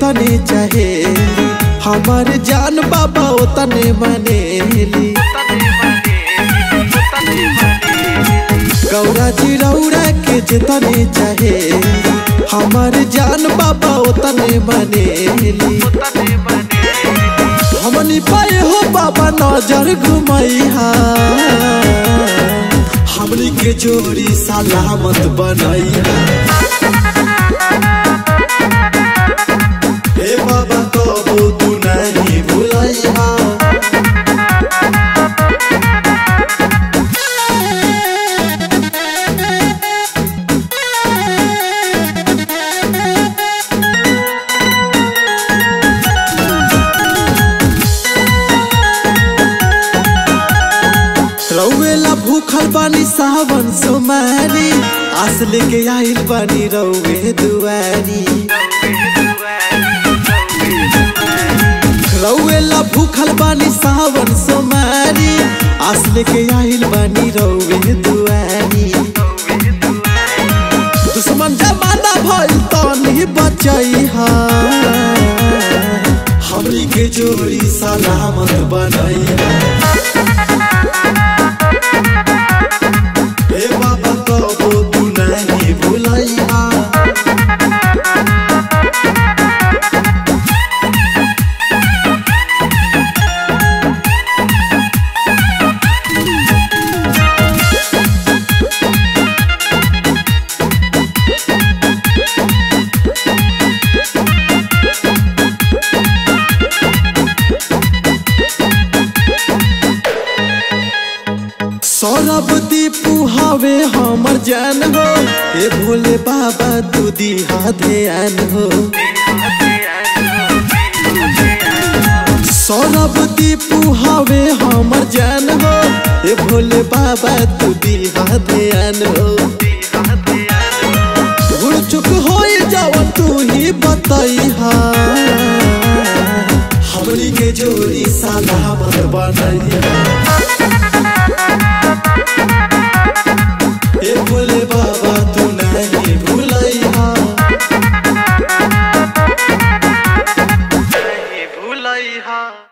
जितने चाहे हमार जान बाबा उतने मनेली गौरा जी रौरा के जितने चाहे हमार जान बाबा उतने मनेली हमनी पाए हो बाबा नजर घुमैहा हमनी के जोड़ी सलामत बनैहा हे बाबा कबो तू नहीं भुलैहा रौवेला भूखल बानी सावन सोमारी आस लेके आइल बानी रौवे दुआरी रौवेला भूखल बानी सावन सोमारी आस लेके आइल बानी रौवे दुआरी दुश्मन जमाना भइल तनी बचैहा हमनी के जोड़ी सलामत बनैहा हे बाबा कबो तू नहीं भुलैहा सौरभ दीपू हवे हमर जान हो हे भोले बाबा तू दिहा ध्यान हो सौरभ दीपू हवे हमर जान हो हे भोले बाबा तू दिहा ध्यान हो भूल चुक हो जाओ तू ही बतैहा हमनी के जोड़ी सलामत बनैहा हे भोले बाबा तू नहीं भूलैहा भूलैहा